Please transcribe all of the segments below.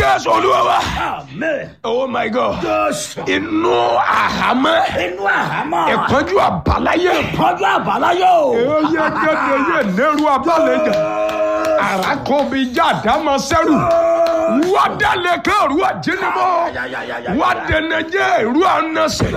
jésù olúwa wa Amen. oh my god Jésù. inú àhámọ́ Inú àhámọ́. ìpọ́njú àbáláyé Ìpọ́njú àbáláyé o. oyè gẹ́gẹ́ yé nẹ́rù abálẹ̀jà àràkọ́bíjà dámọ̀ sẹ́rù wádàlẹ̀ kẹ́rù àjẹnimọ́ wádẹnẹjẹ ìrú ànásẹ̀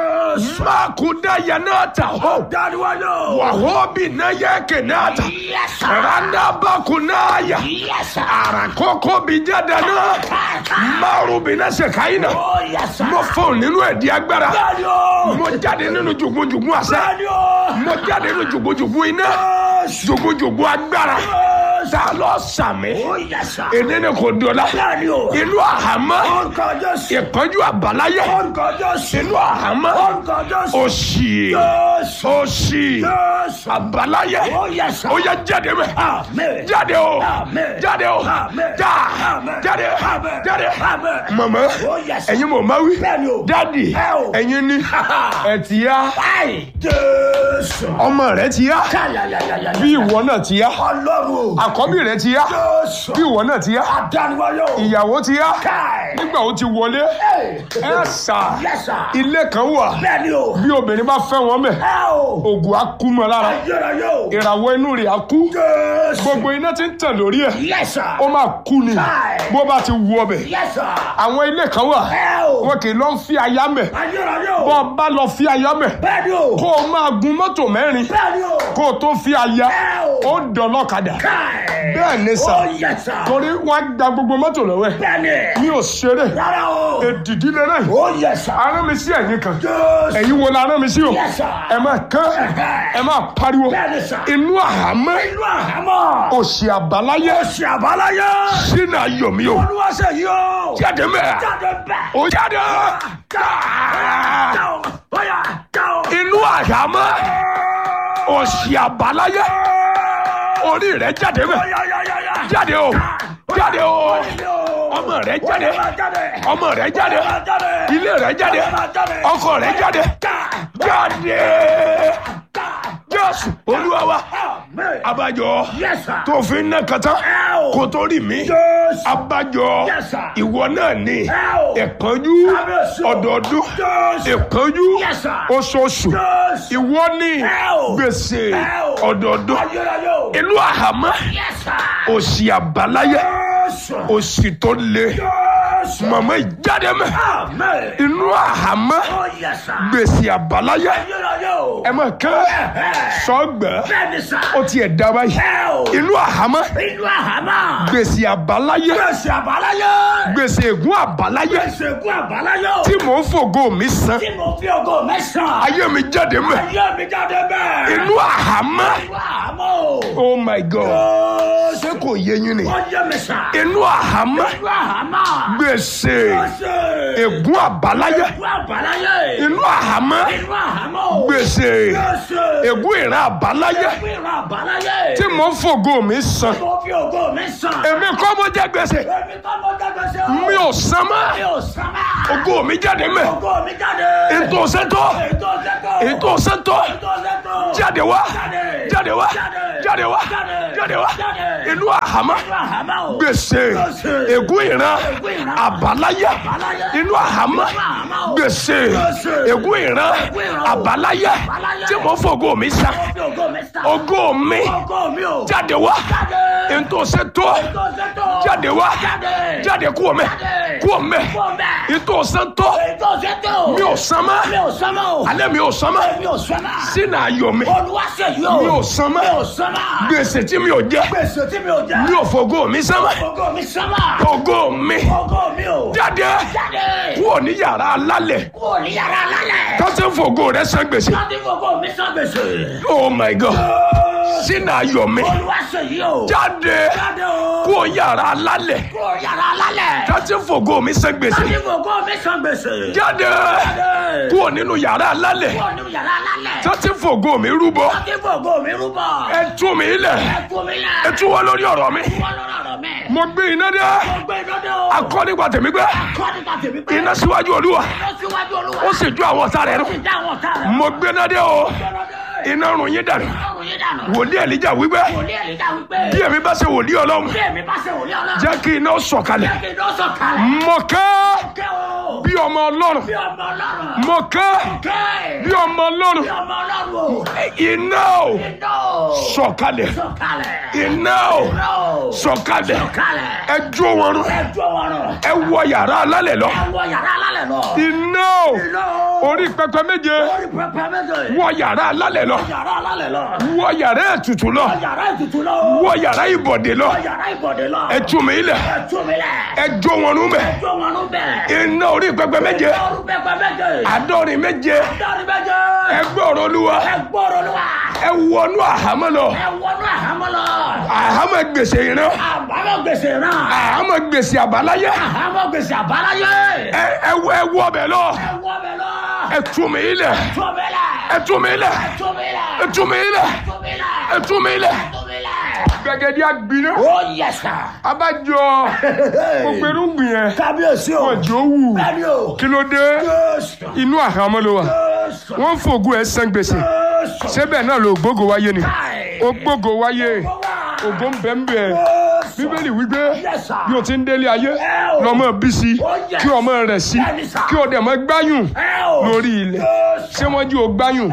mákúdá yanáta hó Dáríwájú. wàhóbì náyẹ kẹnáta Yes, sir. randabakunaya Yes, sir. àràkọ́kọ́bíjà dáná márùbínásẹ̀ káyínà Oh, yes, sir. mo fọ́n nínú ẹ̀dí agbára Bẹ́ẹ̀ni o. mo jáde nínú jùgbùjùgbù àṣẹ Bẹ́ẹ̀ni o. mo jáde nínú jùgbùjùgbù iná Jésù. jùgbùjùgbù agbára Jésù. ta lọ sàmì Oh, yes, sir. èdè ni kò dọ̀la Bẹ́ẹ̀ni o. inú àhámọ́ Orúkọ Jésù. ìpọ́njú àbáláyé Orúkọ Jésù. inú àhámọ́ Orúkọ Jésù. òṣì Jésù. òṣì Jésù. àbáláyé Oh, yes, sir. ó yẹ jáde mẹ Amen. jáde o Amen. jáde o Amen. já Amen. jáde Amen. jáde Amen. mọ̀mọ́ Oh, yes, sir. ẹ̀yin mọ̀ máa wí Bẹ́ẹ̀ni o. dádì Ẹ o. ẹ̀yin ní ẹ̀ ti yá Ai, Jésù. ọmọ rẹ ti yá Káyàyàyàyà. bí ìwọ náà ti yá Ọlọ́run o. àkọ́bí rẹ ti yá Jésù. bí ìwọ náà ti yá Adániwáyé o. ìyàwó ti yá Káì. nígbà ó ti wọlé Ẹ. ẹ sà Yes, sir. ilé kan wà Bẹ́ẹ̀ni o. bí obìnrin bá fẹ́ wọn mẹ́ Ẹ o. ògùn á kú mọ́ lára Ayérayé o. ìràwọ̀ inú rẹ̀ á kú Jésù. gbogbo iná ti ń tàn lórí ẹ̀ Yes, sir. ó máa kú ni Káì. bó bá ti wú ọbẹ̀ Yes, sir. àwọn ilé kan wà Ẹ o. wọn kì í lọ fi aya mẹ́ Ayérayé o. bọ́ ọ bá lọ fi aya mẹ́ Bẹ́ẹ̀ni o. kó o máa gun mọ́tò mẹ́rin Bẹ́ẹ̀ni o. kó o tó fi aya Ẹ o. ó dọ̀lọ́kadà Káì. bẹ́ẹ̀ ni sà Oh, yes, sir. torí wọ́n á gba gbogbo mọ́tò lọ́wọ́ ẹ̀ Bẹ́ẹ̀ni. mi ò ṣeré Rárá o. èdìdí lẹ́rẹ́ Oh, yes, sir. arán mi sí ẹ̀yìn kan Jésù. ẹ̀yin wo la arán mi sí o Yes, sir. ẹ máa kán ẹ máa pariwo Bẹ́ẹ̀ni, sir. inú àhámọ́ Inú àhámọ́. òsì àbáláyé Oṣù àbáláyé. sínú ayọ̀ mi o Olúwaṣẹ́ yìí o. jáde mẹ́ Jáde bẹ́ẹ̀. o jáde Jáò. Bóyá jáò. inú àhámọ́ òsì àbáláyé orí rẹ jáde mẹ́ Bóyá yá yá yá. jáde o jáde o Ọmọ ọmọ rẹ jáde jáde. ọmọ rẹ jáde jáde. ilé rẹ jáde ọkọ rẹ jáde jáde jésù olúwa wa Amen. abájọ Yes, sir. tó fi ń ná kàtá Ẹ o. kó tó rí mi Jésù. abájọ Yes, sir. ìwọ náà ní Ẹ o. ìpọ́njú Kábíyèsí o. ọdọọdún Jésù. ìpọ́njú Yes, sir. oṣooṣù Jésù. ìwọ ní Ẹ o. gbèsè Ẹ o. ọdọọdún Ayérayé o. ìlú àhámọ́ Yes, sir. òsì àbáláyé Jésù. òsì tó le Jésù. màmá ìjáde mẹ Amen. inú àhámọ́ Oh, yes, sir. gbèsè àbáláyé Ayérayé o. ẹ máa kán sọgbẹ Bẹ́ẹ̀ni sà. ó tiẹ̀ dá báyìí Ẹ o. inú àhámọ́ Inú àhámọ́. gbèsè àbáláyé Gbèsè àbáláyé. gbèsè ègún àbáláyé Gbèsè ègún àbáláyé o. tí mò ń fògo mi san Tí mo fi ògo mẹ́sàn-án. ayé mi jáde mẹ Ayé mi jáde bẹ́ẹ̀. inú àhámọ́ Inú àhámọ́ o. oh my god Jésù. ṣé kò yé yín ni Ó yé mi sà. inú àhámọ́ Inú àhámọ́. gbèsè Gbèsè. ègún àbáláyé Ègún àbáláyé. inú àhámọ́ Inú àhámọ́ o. gbèsè Gbèsè. ègún ìran àbáláyé Ègún ìran àbáláyé. tí mò ń fògo mi san Mo fi ògo mẹ́sàn-án. èmi kọ́ mo jẹ gbèsè Èmi kọ́ mo jẹ gbèsè o. mi ò san mọ́ Mi ò san mọ́. ògo mi jáde mẹ́ Ògo mi jáde. ètò sẹ́tọ̀ Ètò sẹ́tọ̀. ètò sẹ́tọ̀ Ètò sẹ́tọ̀. jáde wá Jáde. jáde wá Jáde. jáde wá Jáde. jáde wá Jáde. inú àhámọ́ Inú àhámọ́ o. gbèsè Gbèsè. ègún ìran Ègún ìran. àbáláyé Àbáláyé. inú àhámọ́ Inú àhámọ́ o. gbèsè Gbèsè. ègún ìran Ègún ìran o. àbáláyé Àbáláyé. tí mo fògo mi san Mo fi ògo mẹ́sàn-án. ògo mi Ògo mi o. jáde wá Jáde. ètò sẹ́tọ̀ Ètò sẹ́tọ̀. jáde wá Jáde. jáde kúrò mẹ́ Jáde. kúrò mẹ́ Kúrò mẹ́. ètò sẹ́tọ̀ Ètò sẹ́tọ̀. mi ò san mọ́ Mi ò san mọ́ o. alẹ́ mi ò san mọ́ Mi ò san mọ́. sínú ayọ̀ mi Olúwaṣẹ́ yìí o. mi ò san mọ́ Mi ò san mọ́. gbèsè tí mi ò jẹ Gbèsè tí mi ò jẹ. mi ò fògo mi san mọ́ Ògo mi san mọ́. ògo mi Ògo mi o. jáde Jáde. kúrò ní yàrá alálẹ̀ Kúrò ní yàrá lálẹ́. tó ti ń fògo rẹ san gbèsè Láti gbogbo mi san gbèsè. oh my god sínú ayọ̀ mi Olúwaṣẹ́ yìí o. jáde Jáde o. kúrò yàrá alálẹ̀ Kúrò yàrá lálẹ́. tó ti ń fògo mi san gbèsè Láti gbogbo mi san gbèsè. jáde Jáde. kúrò nínú yàrá alálẹ̀ Kúrò ní yàrá lálẹ́. tó ti ń fògo mi rúbọ Láti gbogbo mi rúbọ. ẹ tú mi lẹ̀ Ẹ fún mi ẹ lẹ̀. tú wá lórí ọ̀rọ̀ mi Wọ́n lọ́rọ̀ ọ̀rọ̀ mi. mo gbé iná dé Mo gbé iná dé o. akọ nípa tèmi gbé Kọ́ nípa tèmi pé. iná síwájú olúwa Iná síwájú olúwa. ó sì ju àwọn ọ̀tá rẹ̀ Ó nù sì dá àwọn ọ̀tá rẹ̀. mo gbé iná dé o Gbọ́dọ̀ dé. iná rùn yín dànù Ọrùn yìí dànù. dànù. wòlíì èlíjà wípé wòlíì èlíjà wípé. bí èmi bá ṣe wòlíì ọlọ́run bí èmi bá ṣe wòlíì ọlọ́run. jẹ́ kí iná sọ̀kalẹ̀ jẹ́ kí iná sọ̀kalẹ̀. mo kẹ́ kẹ́ o. bí ọmọ ọlọ́run bí ọmọ ọlọ́run. mo kẹ́ kẹ́. bí ọmọ ọlọ́run bí ọmọ ọlọ́run o. iná o iná o. sọ̀kalẹ̀ sọ̀kalẹ̀. iná o iná o. sọ̀kalẹ̀ sọ̀kalẹ̀. ẹ jó wọn rún ẹ jọ wọn rọ. ẹ wọ yàrá alálẹ̀ lọ ẹ wọ yàrá alálẹ̀ lọ. iná o iná o. orí pẹpẹ méje orí pẹpẹ méje. wọ yàrá alálẹ̀ lọ yàrá alálẹ̀ lọ. wọ yàrá ètùtù lọ yàrá ìtùtù lọ. wọ yàrá ìbọ̀dé lọ yàrá ìbọ̀dé lọ. ẹ tú mi ilẹ̀ ẹ tú mi lẹ̀. ẹ jó wọn rún bẹ̀ jọ wọn rún bẹ́ẹ̀. iná orí pẹpẹ méje orí pẹpẹ méje. àádọ́rin méje dọ́rin méje. ẹ gbọ́rọ̀ olúwa ẹ gbọ́rọ̀ lọ wa. ẹ wọnú àhámọ́ lọ ẹ wọnú àhámọ́ lọ. àhámọ́ gbèsè ìran àbámọ̀ gbèsè náà. àhámọ́ gbèsè àbáláyé àhámọ́ gbèsè àbáláyé. ẹ ẹ wọ ẹ wọ bẹ̀ lọ ẹ wọ bẹ lọ. ẹ tú mi ilẹ̀ tú mi lẹ̀. ẹ tú mi ilẹ̀ tú mi lẹ̀. ẹ tú mi ilẹ̀ tú mi lẹ̀. ẹ tú mi ilẹ̀ tú mi lẹ̀. gbẹ̀gẹ̀dẹ̀ àgbiná ó yẹ sà. abájọ gbogbo irúgbìn yẹn kábíyèsí o. wọn jò wù bẹ́ẹ̀ni o. kí ló dé Jésù. inú àhámọ́ ló wà Jésù. wọ́n ń fògùn ẹ̀ san gbèsè Jésù. síbẹ̀ náà ló gbógo wáyé ni Káì. ó gbógo wáyé Ó wà. ògo ń bẹ ń bẹ Jésù. bíbélì wípé Yes, sir. bí o ti ń délé ayé Ẹ o. lọ́mọ bí sí Oh, yes. kí ọmọ rẹ̀ sí Bẹ́ẹ̀ni, sir. kí o dẹ̀ mọ́ gbáyùn Ẹ o. lórí ilẹ̀ Jésù. ṣé wọ́n jí o gbáyùn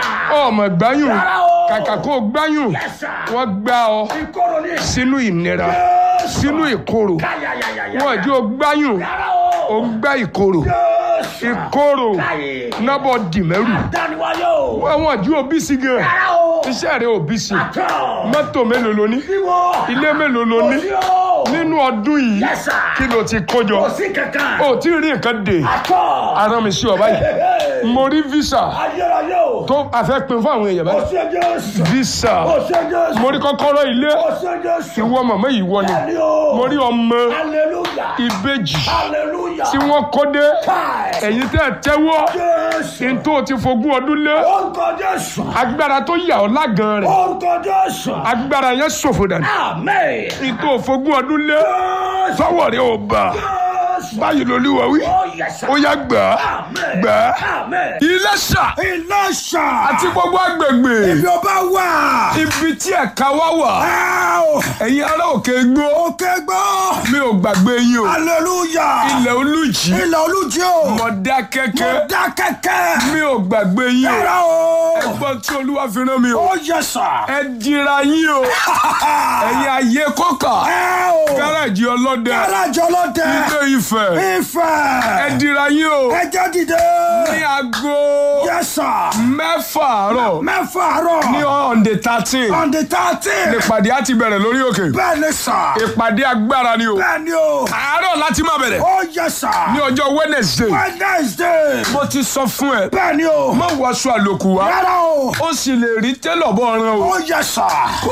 ọmọ gbáyùn Rárá o. kàkà kó o gbáyùn Yes, sir. wọ́n gbá ọ ìkorò ni. sínú ìnira Jésù. sínú ìkorò Káyàyàyàyà. wọ́n jí o gbáyùn Rárá o o. ń gbá ìkorò Jésù. ìkorò Káyè. nábọ̀ dìmẹ́rù Dániwáyé o. wọ́n jí o bí sí gan Rárá o. iṣẹ́ rẹ̀ ò bí sí Àtọ̀. mọ́tò mélòó lo ní Bíwọ́. ilé mélòó lo ní Kò sí o. nínú ọdún yìí Yes, sir. kí ló ti kójọ Kò sí kankan. o tí ì rí nǹkan dè Àtọ̀. ara mi sí ọ báyìí mo rí visa Ayérayé o. tó a fẹ́ pin fún àwọn èèyàn Kò báyìí sí Jésù. visa Kò sí Jésù. mo rí kọ́kọ́rọ́ ilé Kò sí Jésù. ìwọ màmá yìí wọ ni Bẹ́ẹ̀ni o. mo rí ọmọ Hallelujah. ìbejì Hallelujah. tí wọ́n kó dé Káì. ẹ̀yin tẹ́ ẹ tẹ́wọ́ Jésù. ní tó ti fogún ọdún lé Orúkọ Jésù. agbára tó yà ọ́ lágan rẹ̀ Orúkọ Jésù. agbára yẹn ṣòfò dànù Amen. ní tó fogún ọdún lé Jésù. sọ́wọ́ rẹ̀ ò bà Jésù. báyìí lolúwa wí Oh, yes, sir. ó yá gbà á Amen. gbà á Amen. Iléṣà Ìlọ́ṣà. àti gbogbo agbègbè Ibi ọba wà. ibi tí ẹ̀ka wá wà Áò. ẹ̀yin ará òkè gbó Òkè gbọ́. mi ò gbàgbé yín o Hallelujah. ilẹ̀ olùjì Ilẹ̀ olújí o. Mọ̀dákẹ́kẹ́ Dá kẹ́kẹ́. mi ò gbàgbé yín o Rárá o. ẹgbọ́n tí olúwa fi rán mi o Ó yẹ sà. ẹ dira yín o ẹ̀yin ayé kọ́kà Áò. gáràjì ọlọ́dẹ Gáràjì ọlọ́dẹ. ilé Ifẹ̀ ẹ Ifẹ̀. dira yín o Ẹjẹ́ dìde. ní aago Yẹ sà. mẹ́fà àárọ̀ Mẹ́fà àárọ̀. ní on the thirteen On the thirteen. ìpàdé á ti bẹ̀rẹ̀ lórí òkè Bẹ́ẹ̀ ni sà. ìpàdé agbára ni o Bẹ́ẹ̀ ni o. àárọ̀ láti máa bẹ̀rẹ̀ Ó yẹ sà. ní ọjọ́ Wednesday Wednesday. mo ti sọ fún ẹ Bẹ́ẹ̀ ni o. má wọṣọ àlòkù wá Rárá o. ó sì lè rí tẹ́lọ̀ bọ́ ọ̀ràn o Ó yẹ sà.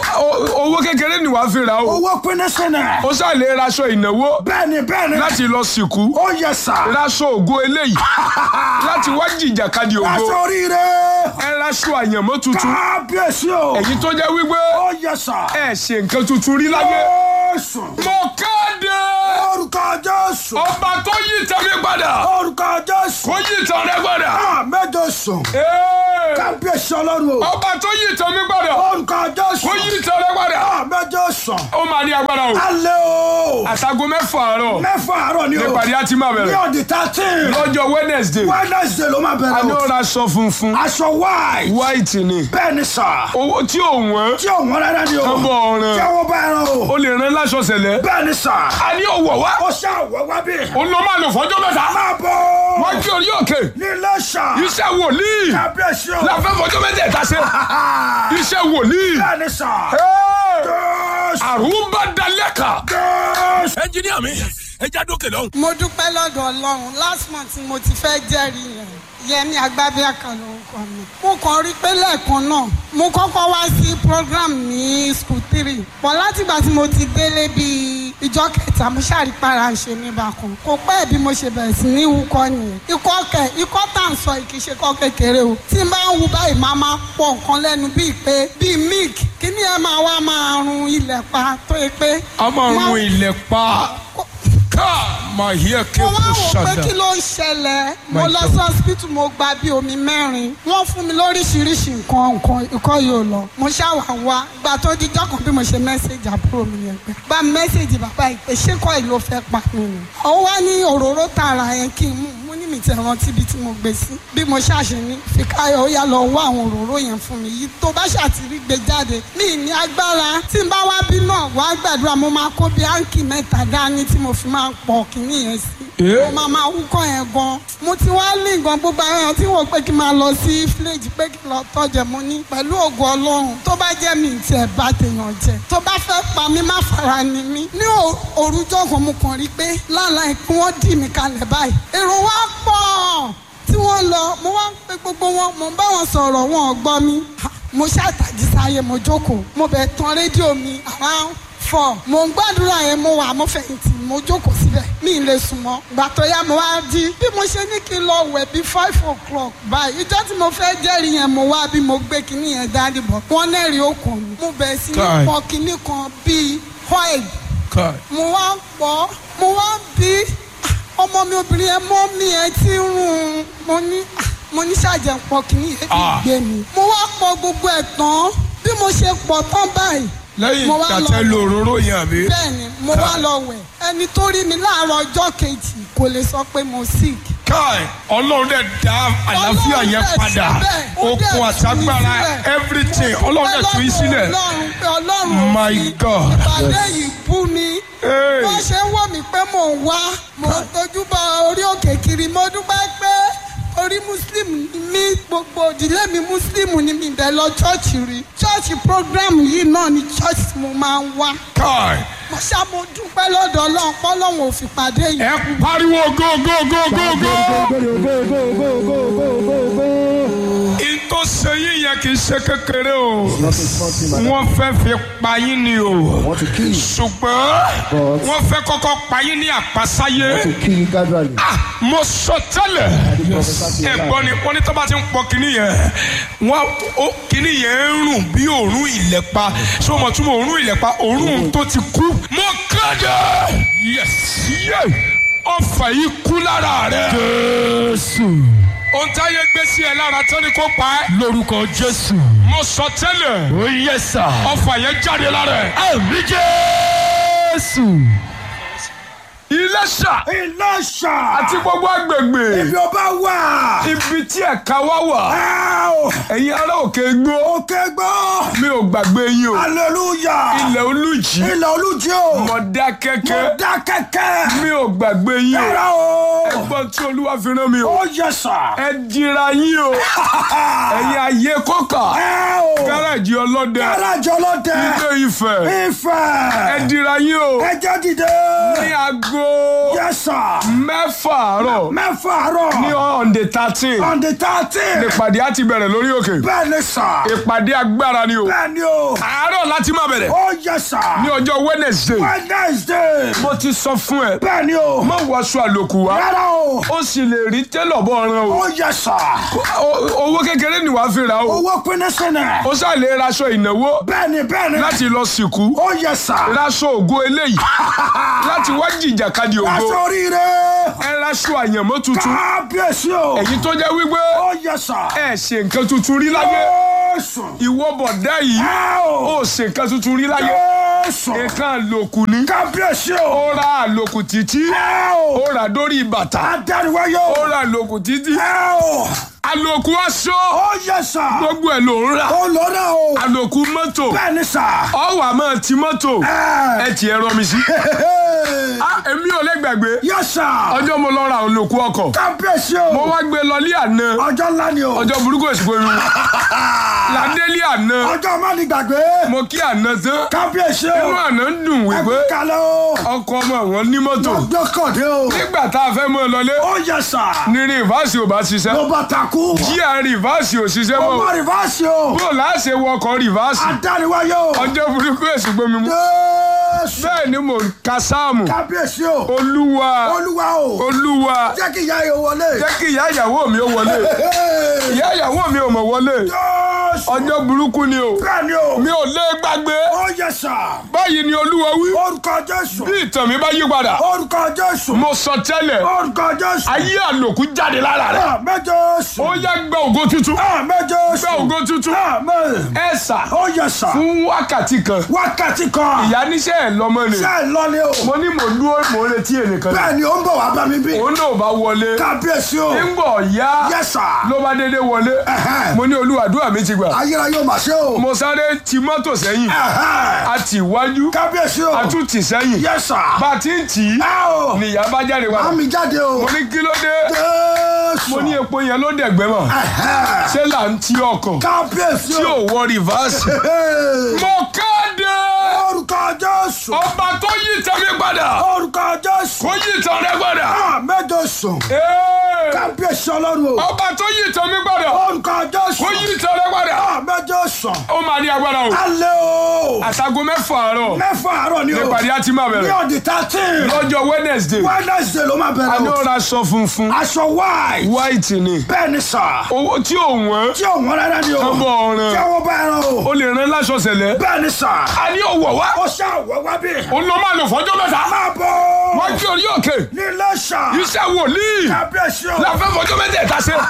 O- owó kékeré ni wàá fi ra o Owó pinnu sínú. ó sá lè raṣọ ìnáwó Bẹ́ẹ̀ni bẹ́ẹ̀ni. láti lọ sìnkú Ó yẹ sà. raṣọ ògo eléyìí láti wá jìjàkadì ògo Aṣọ oríire. ẹ raṣọ àyànmọ́ tuntun Kábíyèsí o. èyí tó jẹ́ wípé Ó yẹ sà. ẹ ṣe nǹkan tuntun rí láyé Jésù. mo kéde Orúkọ Jésù. ọba tó yí tẹ̀mí padà Orúkọ Jésù. kó yí tàn rẹ padà Àmẹ́jọ sùn. Ee, Kábíyèsí ọlọ́run o. ọba tó yí tẹ̀mí padà Orúkọ Jésù. kó yí tàn rẹ padà Àmẹ́jọ sùn. ó máa ní agbára o Alẹ́ o. àtàgò mẹ́fà àárọ̀ Mẹ́fà àárọ̀ ni o. nípàdé á ti máa Ní bẹ̀rẹ̀ ọ̀dì thirteen. lọ́jọ́ Wednesday Wednesday ló máa a bẹ̀rẹ̀ ní o. ó raṣọ funfun Aṣọ white. white ni Bẹ́ẹ̀ni sà. owó tí ò wọ́n Tí ò wọ́n rárá ni o. kán bọ̀ ọ̀ràn Tí àwọn bá ẹran o. ó lè rán láṣọ sẹ̀lẹ̀ Bẹ́ẹ̀ni sà. a ní òwò wá Ó ṣàwọ̀ wá bí. ó lọ máa lò fọ́jọ́ mẹ́ta Máa bọ̀. wọ́n kí orí òkè Ní Iléṣà. iṣẹ́ wòlíì Kábíyèsí o. láfẹ́ fọ́jọ́ mẹ́tẹ̀ẹ̀ta ṣe iṣẹ́ wòlíì Bẹ́ẹ̀ni sà. Hey! Jésù. àrùn bá dalẹ̀ kà. Jésù. ẹnjiníà mi ẹ já dókè lọ́hùn. mo dúpẹ́ lọ́dọ̀ ọlọ́run last month ni mo ti fẹ́ jẹ́rìí yẹn yẹmi agbábíàkà lórúkọ mi. mo kàn rí pé lẹ́ẹ̀kan náà mo kọ́kọ́ wá sí program ní school three pọ̀ látìgbà tí mo ti délé bíi ìjọ kẹta mo ṣàrípara ṣe mí bákan kò pẹ́ bí mo ṣe bẹ̀rẹ̀ sí ní wúkọ́ nìyẹn ikọ́ kẹ ikọ́ tá à ń sọ kì í ṣe kọ́ kékeré o tí n bá ń wu báyìí máa máa pọ̀ nǹkan lẹ́nu bíi pé bíi milk kí ni ẹ máa wá máa run ilẹ̀ pa tó yẹ pé. a máa máa- run ilẹ̀ pa kó- ká máa yẹ kí mo wá kò wò pé ṣàdá. kí ló ń ṣẹlẹ̀ mo My lọ God. sí hospital mo gba bí omi mẹ́rin wọ́n fún mi lóríṣiríṣi nǹkan nǹkan ikọ́ yóò lọ mo ṣàwà wá gba tó di jọ́kàn bí mo ṣe mẹ́sẹ̀gì àbúrò mi yẹn pé gba mẹ́sẹ̀gì bàbá ìpè ṣé kọ́ ìlú ó fẹ́ pa mí ni ó wá ní òróró tààrà yẹn kí n mú mo ní mi ti rántí ibi tí mo gbé sí bí mo ṣàṣe ní fìkáyọ̀ ó yá lọ wá àwọn òróró yẹn fún mi yìí tó bá ṣàtìrí gbé jáde mi ní agbára tí n bá wá bí náà wá gbàdúrà mo máa kó bí áǹkì mẹ́ta dání tí mo fi máa pọ̀ kínní yẹn sí Eh? mo máa máa wúkọ́ yẹn gan mo ti wá lé gan gbogbo àwọn èèyàn tí wọ́n pé kí n máa lọ sí fíléèjì pé kí n lọ tọ́jẹ̀ mo ní pẹ̀lú ògo ọlọ́run tó bá jẹ́ mi ti ẹ̀ bá tèèyàn jẹ tó bá fẹ́ pa mí má fara ni mí ní ò- òrùjọ́ kan mo kàn rí pé lálàá ìpín wọ́n dì mí kalẹ̀ báyìí èrò wa pọ̀ tí wọ́n lọ mo wá ń pe gbogbo wọn mo ń bá wọn sọ̀rọ̀ wọn ò gbọ́ mi Ha, mo ṣàtàjì sáyé mo jókòó mo bẹ̀ tán rédíò mi around four mo ń gbàdúrà yẹn mo wà mo fẹ̀yìntì mo jókòó síbẹ̀ mi ì lè sùn mọ́ gbà tó yá mo wá jí bí mo ṣe ní kí n lọ wẹ̀ bí five o'clock báyìí ìjọ́ tí mo fẹ́ jẹ́rìí yẹn mo wá bí mo gbé kinní yẹn dání bọ̀ wọ́n nẹ́rìí okùn mi mo bẹ̀rẹ̀ sí ní Kai. pọ̀ kinní kan bíi oil Kai. mo wá ń pọ̀ mo wá ń bí ah, ọmọ mi obìnrin yẹn mọ́ mi ẹ ti ń rún un mo ní ah, mo ní ṣàjẹ́ pọ̀ kinní yẹn fi Ah. gbé mi mo wá pọ̀ gbogbo ẹ̀ tán bí mo ṣe pọ̀ tán báyìí lẹ́yìn mo wá ìgbà lọ tẹ́ lo òróró yẹn àbí. bẹ́ẹ̀ni mo wá lọ wẹ̀ ẹni tó rí mi láàárọ̀ ọjọ́ kejì kò lè sọ pé mo sick. Kai ọlọ́run dẹ̀ dá àlàáfíà Ọlọ́run yẹn dẹ̀ padà síbẹ̀, ó dẹ̀ okun tú àtagbára mi sílẹ̀. everything ọlọ́run dẹ̀ tú yín sílẹ̀. ọlọ́run pé ọlọ́run My fi God. ìpàdé yìí bú mi. Hey. wọ́n ṣe ń wò mí pé mò ń wá mò ń tójú bọ orí òkè kiri mo dúpẹ́ pé orí muslim ni mí gbogbo ìdílé mi muslim ni mi bẹ̀ lọ chọ́ọ̀chì rí chọ́ọ̀chì program yìí náà ni chọ́ọ̀chì mo máa ń wá Kai mo ṣá mo dúpẹ́ lọ́dọ̀ ọlọ́run pọ́lọ́run ò fi pàdé yìí. ẹ pariwo go go go go go. Ìtò sẹ́yìn yẹn kì í ṣe kékeré o. Wọ́n fẹ́ fi pa yín ni o. want to kill you, Ṣùgbọ́n But- wọ́n fẹ́ kọ́kọ́ pa yín ní àpasáyé. to kill you gradually. Ah, mo sọ tẹ́lẹ̀ ẹ̀gbọ́n ni wọ́n ní tó bá ti ń pọ kínní yẹn wọ́n ó kínní yẹn ń rùn bí òórùn ìlẹ̀pa ṣé o mọ̀ túmọ̀ òórùn ìlẹ̀pa òórùn tó ti kú. mo kéde yes yé ọfà yìí kú lára rẹ. jésù. ohun táyé gbé sí ẹ lára tán ni kò pa ẹ́. lórúkọ jésù. mo sọ tẹ́lẹ̀ ó yẹ sà. ọfà yẹn jáde lára ẹ. àmì jésù. Iléṣà Ìlọ́ṣà. àti gbogbo agbègbè Ibi ọba wà. ibi tí ẹ̀ka wá wà Ẹ o. ẹ̀yin ará òkè gbó Òkè gbọ́. mi ò gbàgbé yín o. Hallelujah. ilẹ̀ olùjì Ilẹ̀ olújí o. mọ̀dákẹ́kẹ́ Dá kẹ́kẹ́. mi ò gbàgbé yín o Yàrá o. ẹgbọ́n tí olúwa fi rán mi o Ó yẹ sà. ẹ dira yín o ẹ̀yin ayé kọ́kà Ẹ o. gáràjì ọlọ́dẹ Gáràjì ọlọ́dẹ. ilé ifẹ̀ ẹ Ifẹ̀. dira yín o Ẹ jẹ́ dìde. ní aago Yẹ sà. mẹ́fà àárọ̀ Mẹ́fà àárọ̀. ní ọ̀ǹdè thirteen On the thirteen. ìpàdé á ti bẹ̀rẹ̀ lórí òkè Bẹ́ẹ̀ ni sà. ìpàdé agbára ni o Bẹ́ẹ̀ ni o. àárọ̀ láti máa bẹ̀rẹ̀ Ó yẹ sà. ní ọjọ́ wednesday Wednesday. mo ti sọ fún ẹ Bẹ́ẹ̀ ni o. má wọṣọ àlòkù wá Rárá o. ó sì lè rí tẹ́lọ̀ bọ́ ọ̀ràn o Ó yẹ sà. O- owó kékeré ni wàá fi rà o Owó pinnu sínú. ó ṣáà lè raṣọ ìnáwó Bẹ́ẹ̀ni bẹ́ẹ̀ni. láti lọ sìnkú Ó yẹ sà. raṣọ ògo eléyìí láti wá jìjàkadì ògo Aṣọ oríire. ẹ raṣọ àyànmọ́ tuntun Kábíyèsí o. èyí tó jẹ́ wípé Ó yẹ sà. ẹ ṣe nǹkan tuntun rí láyé Jésù. ìwọ bọ̀dá yìí Ẹ o. ó ṣe nǹkan tuntun rí láyé Jésù. nǹkan àlòkù ni Kábíyèsí o. ó ra àlòkù títí Ẹ o. ó rà dórí bàtà Adániwáyé ó o. ra àlòkù títí Ẹ o. àlòkù aṣọ Ó yẹ sà. gbogbo ẹ̀ ló ń rà Ó lọ́nà o. àlòkù mọ́tò Bẹ́ẹ̀ni sà. ọwọ́ àmọ́ ti mọ́tò Ẹ. ẹ tiẹ̀ rọ mi sí. Ah, èmi ò lè gbàgbé Yẹ sà. ọjọ́ mo lọ ra àlòkù ọkọ̀ Kábíyèsí o. mo wá gbé lọ ní àná Ọjọ́ ńlá ni o. ọjọ́ burúkú èsìkò irun ládé ní àná Ọjọ́ má ní gbàgbé. mo kí àná tán Kábíyèsí inú o. àná ń dùn wípé Ẹgbẹ́ kalẹ̀ o. ọkọ ọmọ wọn ní mọ́tò Ọjọ́ kọ̀dé o. nígbà tá a fẹ́ mọ́ ọ lọlé Ó yẹ sà. ní rìvásì ò bá ṣiṣẹ́ Ló bá takú. jíà rìvásì ò ṣiṣẹ́ Ó mọ́ má rìvásì o. bó láṣẹ wọkọ̀ rìvásì Adániwáyé o. ọjọ́ burúkú èsìkò mi mú Jésù. bẹ́ẹ̀ ni mò ń ka sáàmù Kábíyèsí o. olúwa Olúwa o. olúwa Jẹ́ kí ìyá yóò wọlé. jẹ́ kí ìyá ìyàwó mi ó wọlé ìyá ìyàwó mi ò mọ̀ wọlé Jésù. ọjọ́ burúkú ni o Bẹ́ẹ̀ni o. mi ò lè gbàgbé Ó yẹ sà. báyìí ni olúwa wí Orúkọ Jésù. bí ìtàn mi bá yí padà Orúkọ Jésù. mo sọ tẹ́lẹ̀ Orúkọ Jésù. ayé àlòkù jáde lára rẹ̀ Àmín Jésù. ó yá gba ògo tuntun Àmín Jésù. gba ògo tuntun Àmín. ẹ sà Ó yẹ sà. fún wákàtí kan Wákàtí kan. ìyá níṣẹ́ ẹ̀ lọ́mọ ni Ṣé ẹ lọ ni o? mo ní mò ń dúró mò ń retí ẹnìkan ni Bẹ́ẹ̀ni ó ń bọ̀ wá bá mi bí. òun náà bá wọlé Kábíyèsí o. ńgbọ̀ yá Yes sir. ló bá dédé wọlé Ẹ̀hẹ́n. mo ní olúwàdúrà mi ti gbà Ayérayé ò mà ṣe o. mo sáré ti mọ́tò sẹ́yìn Ẹ̀hẹ́n. a tì wájú Kábíyèsí o. a tún tì sẹ́yìn Yes sir. bá a ti ń tì í Ẹ o. nìyá bá jáde wá Àmì jáde o. mo ní kí ló dé Jésù. mo ní epo yẹn ló dẹ̀gbẹ́ mọ̀ Ẹ̀hẹ́n. ṣé là ń ti ọkàn Kábíyèsí tí o. ò wọ rìvásì. Hey. mo kéde Orúkọ Jésù. ọba tó yí ìtàn mi padà Orúkọ Jésù. kó yí ìtàn rẹ padà. Àmín Jésù. Ee, Kábíyèsí Ọlọ́run o. ọba tó yí ìtàn mi padà Orúkọ Jésù. kó yí ìtàn rẹ padà. Àmín Jésù. ó máa ní agbára o Alẹ́ o. àtàgò mẹ́fà àárọ̀ Mẹ́fà àárọ̀ ni o. nípàdé àti máa Ní bẹ̀rẹ̀ ọ̀dì thirteen. lọ́jọ́ wednesday Wednesday ló máa a bẹ̀rẹ̀ ní o. ó ra aṣọ funfun Aṣọ white. white ni Bẹ́ẹ̀ ni sà. owó tí ò wọ́n Tí ò wọ́n rárá ni o. ọmọ ọ̀ràn Tí àwọn bá ẹran o. o lè rán láṣọ sẹ̀lẹ̀ Bẹ́ẹ̀ ni sà. a ní òwò wá Ó ṣe àwọ̀ wá bí. o ló máa lò fọjọ́ mẹ́ta Máa bọ̀. wọ́n gbé orí òkè Ní Iléṣà. iṣẹ́ wòlíì Kábíyèsí o. la fẹ́ fọjọ́ mẹ́tẹ̀ẹ̀ta ṣe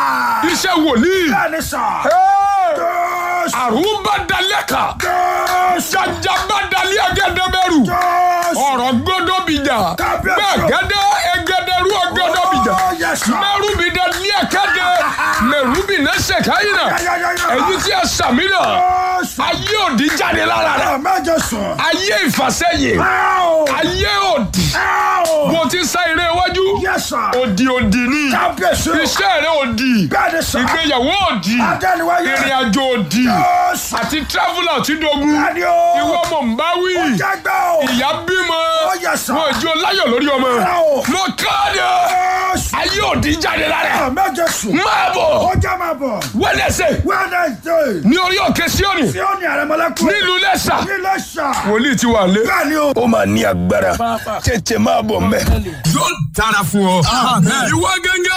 iṣẹ́ wòlíì Bẹ́ẹ̀ ni sà. Ee, Jésù. àrùbá dalẹ́ka Jésù. jajaba dalẹ́ ẹgẹdẹbẹrù Jésù. ọ̀rọ̀ gbọ́dọ̀ bìjà Kábíyèsí. gbẹ̀gẹ́dẹ́ ẹgẹdẹrú ọgọ́dọ̀ bìjà Oh, yes, sir. mẹ́rùbí dalẹ́ ẹ̀kẹ́dẹ́ mẹ́rùbí nẹ́sẹ̀ káyìnà Yáyáyáyá. èyí tí a sàmì náà Jésù. ayé òdì jáde lára rẹ̀ Àmín Jésù. ayé ìfàsẹ́yìn Áò. ayé òdì Áò. bó ti sá eré iwájú Yes, sir. òdì òdì ni Kábíyèsí o. iṣẹ́ rẹ̀ òdì Bẹ́ẹ̀ ni sà. ìgbéyàwó òdì Adániwáyé. ìrìn àjò òdì Jésù. àti traveller tí dogun Bẹ́ẹ̀ ni o. ìwọ mọ̀ ń bá wí Jágbá o. ìyá bímọ Ó yẹ sà. wọn ìjọ láyọ̀ lórí ọmọ Áò. mo káàdì Jésù. ayé òdì jáde lára ẹ̀. Àmín Jésù. máa bọ̀ Ó já máa bọ̀. wẹ́lẹ́sẹ̀ Wednesday. ní orí òkè síọ́nì Tí ó ní àrẹ̀mọ́lẹ́kùn. nílùú lẹ́sà Ní Iléṣà. wòlíì ti wà lé. Bẹ́ẹ̀ ni o. ó máa ní agbára tètè máa bọ̀ mẹ́. yóò dára fún ọ. ìwọ gẹ́gẹ́